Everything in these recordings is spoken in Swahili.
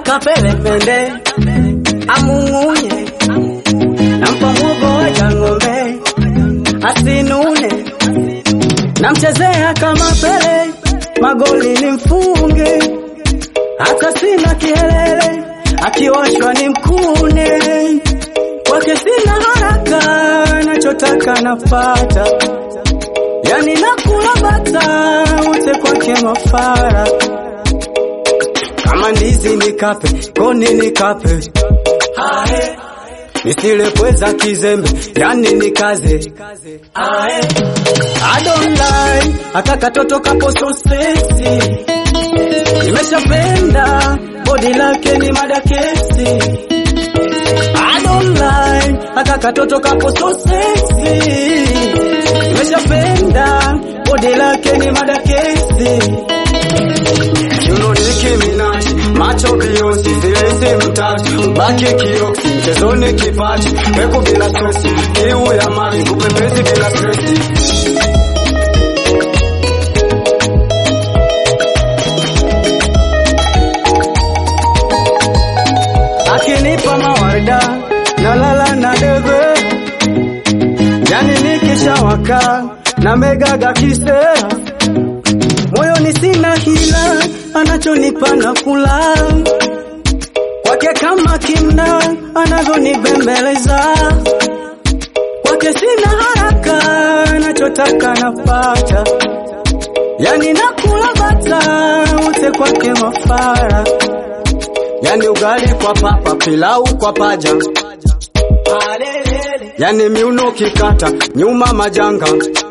kapele mende amung'unye, nampa mwogoja ng'ombe asinune, namchezea kama Pele, magoli ni mfunge, hata sina kihelele, akioshwa ni mkune, kwake sina haraka, nachotaka napata, yani nakula bata, ute kwake mafara kama ndizi nikape, koni nikape, ae nisile pweza kizembe, yani nikaze, ae I don't lie, aka katoto kapo so sexy, nimeshapenda body lake ni madakesi. I don't lie, aka katoto kapo so sexy, nimeshapenda body lake ni madakesi. Kiuno Nicki Minaj, macho Beyonce, vilezi mtaji, baki kioksi, mchezoni kipaji, peku bila stresi, kiu ya mali, upepezi bila stresi. Akinipa mawarda, nalala na debe, yani nikishawaka, na megaga kisera moyoni sina hila, anachonipa na kula kwake kama kimna, anavyonibembeleza kwake sina haraka, anachotaka napata, yani nakula bata, ute kwake mafara, yani ugali kwa papa, pilau kwa paja, yani miuno kikata, nyuma majanga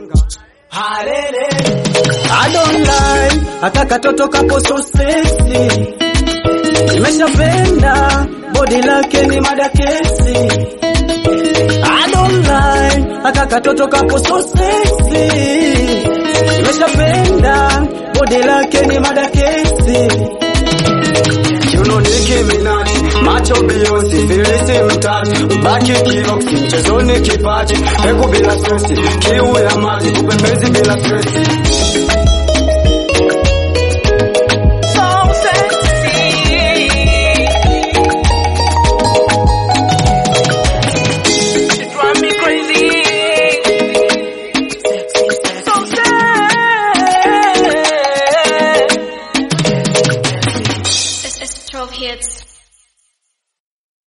I don't lie, aka katoto kapo so sexy, nimeshapenda body lake ni madakesi. I don't lie, aka katoto kapo so sexy, nimeshapenda body lake ni madakesi. Kiuno Nicki Minaj, macho Beyonce, vilisi mtaji, ubaki kioksi, mchezoni kipaji, peku bila stresi, kiu ya maji, upembezi bila stresi.